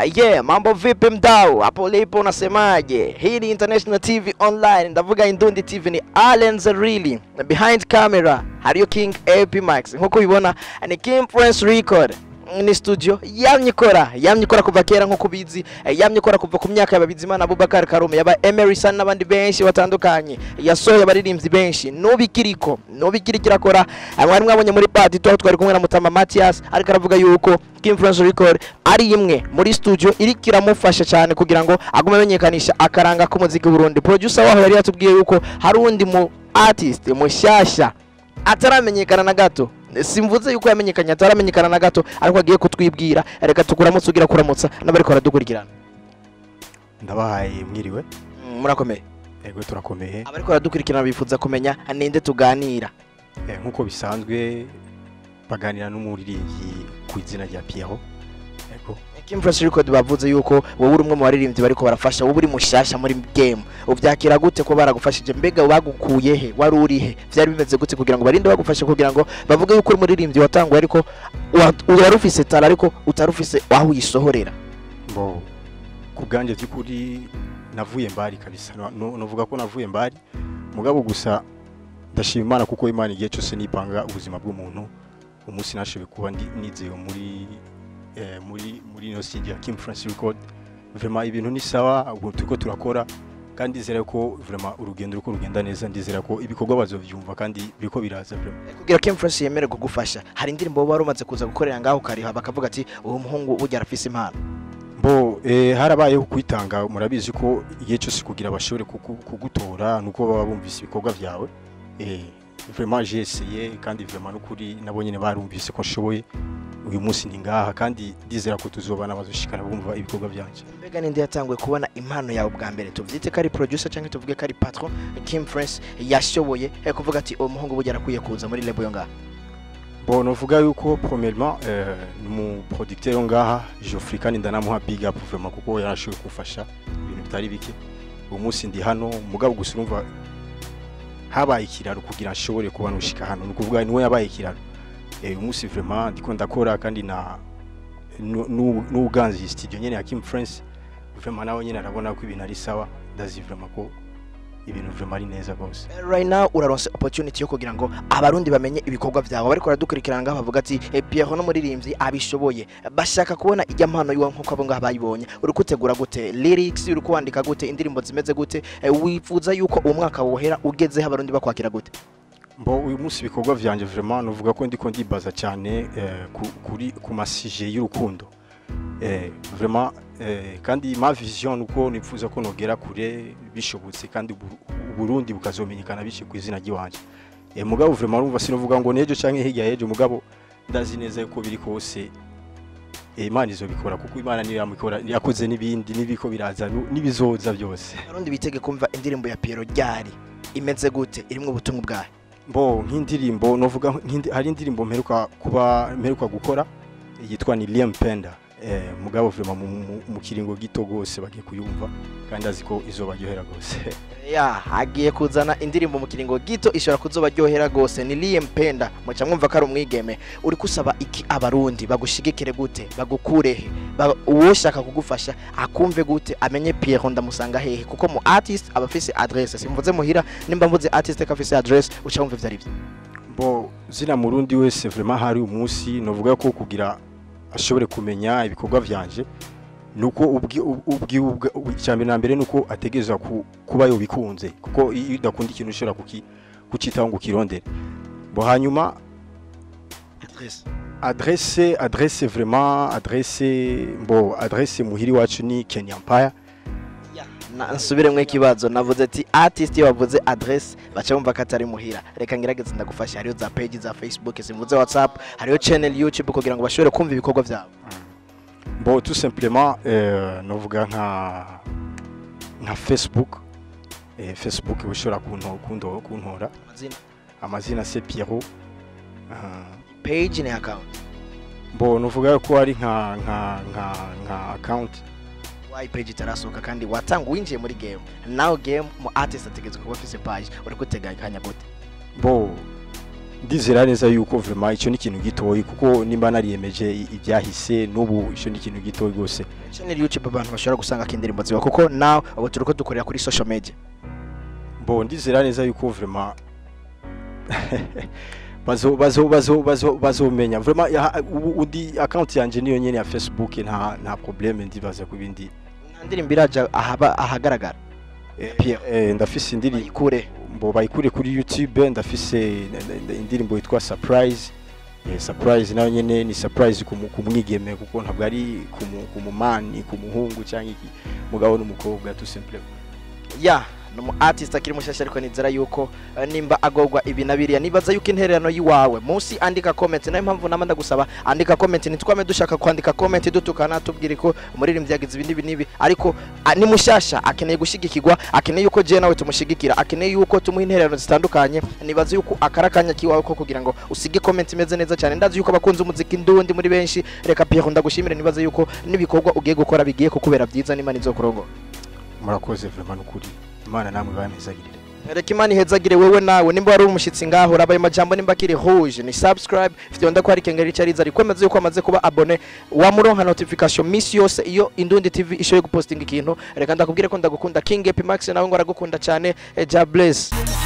Yeah, mambo vipi mdau? Hapo ulipo unasemaje? Hii ni International TV Online. Ndavuga Indundi TV ni Allen Zerili. Na behind camera hariyo King AP Max. Nkuko ubibona ni King Prince Record. Ni studio yamye ikora yamye ikora kuva kera nkuko ubizi eh, yamye ikora kuva ku myaka ya Bizimana Abubakar Karume yaba Emerson n'abandi benshi batandukanye yasohoye abaririmbyi benshi nubikiriko nubikirikira akora mwari mwabonye muri party tuho twari kumwe na Mutama Matias ariko aravuga yuko King Prince Record ari imwe muri studio iri kiramufasha cyane kugira ngo agume amenyekanisha akaranga k'umuziki w'u Burundi producer waho yari yatubwiye yuko hari undi mu artist mushyashya ataramenyekana na gato simvuze yuko yamenyekanye ataramenyekana na gato ariko agiye kutwibwira reka tukuramutse ugira kuramutsa n'abariko baradukurikirana ndabahaye mwiriwe Mm, murakomeye ego turakomeye abariko baradukurikirana bifuza kumenya ninde tuganira Eh, nk'uko bisanzwe baganira n'umuririmbyi ku izina rya Pierrot ego Kim Fresh Record bavuze yuko wowe uri umwe mu baririmbyi bariko barafasha wowe uri mushasha muri game uvyakira gute ko baragufashije mbega bagukuye he wari uri he vyari bimeze gute kugira ngo barinde bagufashe kugira ngo bavuge yuko uri umuririmbyi watanguye ariko wa- wari ufise tara ariko utari ufise aho uyisohorera mbo ku bwanjye by'ukuri navuye mbari kabisa No- no- novuga ko navuye mbari mugabo gusa ndashima imana kuko imana igihe cyose nipanga ubuzima bw'umuntu umunsi nashoboye kuba ndi nizeye muri eh, muri muri ino studio ya Kim France Record vraiment ibintu ni sawa ubu turiko turakora kandi ndizera ko vraiment urugendo ruko rugenda neza ndizera ko ibikorwa bazovyumva kandi biriko biraza vraiment kugira Kim Fresh yemere kugufasha hari indirimbo wowe wari umaze kuza gukorera ngaho ukariha bakavuga ati uwo muhungu burya arafise impano Bo eh, harabayeho kwitanga murabizi ko igihe cyose kugira bashobore kuku- kugutora nuko baba bumvise ibikorwa byawe eh, vraiment j'ai essayé kandi vraiment n'ukuri nabo nyine barumvise ko nshoboye uyu munsi ndi ngaha kandi ndizera ko tuzobana bazoshikara bumva ibikorwa byanje mbega ninde yatanguye kubona impano yawe bwa mbere tuvyite ko ari producer cyangwa tuvuge ko ari patron Kim Fresh yashoboye eh, kuvuga ati uwo muhungu burya arakwiye kuza muri label yo ngaho bon novuga yuko premièrement eh, ni mu producteur wo ngaha Geoffrey kandi ndanamuha big up vraiment kuko yarashoboye kumfasha ibintu bitari bike uyu munsi ndi hano mugabo gusa urumva habaye ikiraro kugira nshobore kuba nushika hano ni ukuvuga niwe yabaye ikiraro eh, uyu munsi vraiment ndiko ndakora kandi na nu- nu- n'uganzi studio nyene ya Kim France vraiment nawe nyene arabona ko ibintu ari sawa ndazi vraiment ko ibintu vraiment ari neza rwose right now uraronse opportunity yo kugira ngo abarundi bamenye ibikorwa vyawe bariko baradukurikirana ngaho bavuga ati eh, Pierrot n'umuririmbyi abishoboye bashaka kubona ijya mpano yiwe nkuko abo ngaho bayibonye uri kutegura gute lyrics uri kuwandika gute indirimbo zimeze gute eh, wifuza yuko uwo mwaka wohera ugezeho abarundi bakwakira gute Bo uyu munsi ibikorwa vyanje vraiment novuga ko ndiko ndibaza cyane eh, ku, kuri ku masije y'urukundo eh, vraiment eh, kandi ma vision nuko nifuza ko nogera kure bishobotse kandi Ubu- Burundi bukazomenyekana bice ku izina ry'iwanje eh, mugabo vraiment urumva sinovuga ngo nejo canke hirya yejo mugabo ndazi neza yuko biri kose eh, Imana izobikora kuko Imana niyo yamukora yakoze n'ibindi n'ibiko biraza nu- n'ibizoza byose abarundi bitege kumva indirimbo ya Pierrot ryari imeze gute irimwo ubutumwa bwayo Bo nk'indirimbo novuga nk'indi- hari indirimbo mperuka kuba mperuka gukora yitwa ni Liam Penda eh, mugabo vraiment mu, mu, mu kiringo gito gose bagiye kuyumva kandi azi ko izobaryohera gose ya hagiye kuzana indirimbo mu kiringo gito ishobora kuzobaryohera gose ni Liam Penda muca mwumva ko ari umwigeme uri kusaba iki abarundi bagushigikire gute bagukurehe ba, uwoshaka kugufasha akumve gute amenye Pierrot ndamusanga hehe kuko mu artist aba afise adresse simvuze muhira nimba mvuze artist ko afise adresse uca wumva ivyo ari byo bo zina murundi wese vraiment hari umunsi novuga ko kugira ashobore kumenya ibikorwa vyanje nuko ubwi ubwi ubwi- icyambere na mbere nuko ategerezwa ku, kuba yobikunze kuko iyo udakunda ikintu ushobora kuki kucitaho ngo ukirondere bo hanyuma adresse adresse adresse vraiment adresse mbo adresse muhiri wacu ni Kenya Empire Na- nsubiremwo ikibazo navuze ati artist iyo bavuze adresse baca bumva ko atari muhira reka ngerageze ndagufasha hariyo za page za facebook simvuze whatsapp hariyo channel youtube kugira ngo bashobore kumva ibikorwa vyabo bon tout simplement euh, novuga nka nka Facebook eh, Facebook ushobora kunto kunto kuntora amazina amazina c'est Pierrot uh, page ni account bon novuga ko ari nka nka nka nka account why page itarasohoka kandi watanga winjiye muri game nawe game mu artist ategetswe kuba afise page uri kuteganya gute bo ndizera neza yuko vraiment icyo ni ikintu gitoyi kuko nimba nariyemeje i- ibyahise n'ubu icyo ni ikintu gitoyi rwose channel YouTube abantu bashobora gusanga indirimbo ziwa kuko now ubu turiko dukorera kuri social media bo ndizera neza yuko vraiment bazo bazo bazo bazo bazomenya vraiment ya- ubu undi account yanje niyo nyene ya Facebook nta nta problème ndibaza ku bindi nta ndirimbo iraja ahaba ahagaragara Eh, Pierre. eh, ndafise indirimbo bayikure mbo bayikure kuri YouTube ndafise n- n- indirimbo yitwa surprise eh, surprise nayo nyene ni surprise ku mu- ku mwigeme kuko ntabwo ari ku mu- ku mumani ku muhungu cyangwa iki mugabo n'umukobwa tout simplement ya ni umu artist akiri mushasha ariko nizera yuko eh, nimba agorwa ibi na biriya nibaza yuko intererano yiwawe munsi andika comment nayo mpamvu nama ndagusaba andika comment ntitwame dushaka kwandika comment dutukana tubwire ko umuririmbyi yagize ibi n'ibi n'ibi ariko ah, ni mushasha akeneye gushigikirwa akeneye yuko je nawe tumushigikira akeneye yuko tumuha intererano zitandukanye nibaza yuko akara kanya kiwawe ko kugira ngo usige comment imeze neza cyane ndazi yuko abakunze umuziki ndundi muri benshi reka Pierre ndagushimire nibaza yuko n'ibikorwa ugiye gukora bigiye kukubera byiza n'imana izokurongora murakoze vraiment n'ukuri imana namwe bamezagirire reka imana ihezagire wewe nawe nimba wari umushyitsi ngaho urabaye amajambo nimba akiri rouge ni subscribe ifite wenda ko hari kengeri icariza rikomeze yuko amaze kuba abone wamuronka notification misi yose iyo indundi tv ishoboye gupostinga ikintu reka ndakubwire ko ndagukunda king epimax nawe ngo aragukunda cyane eh, ja bless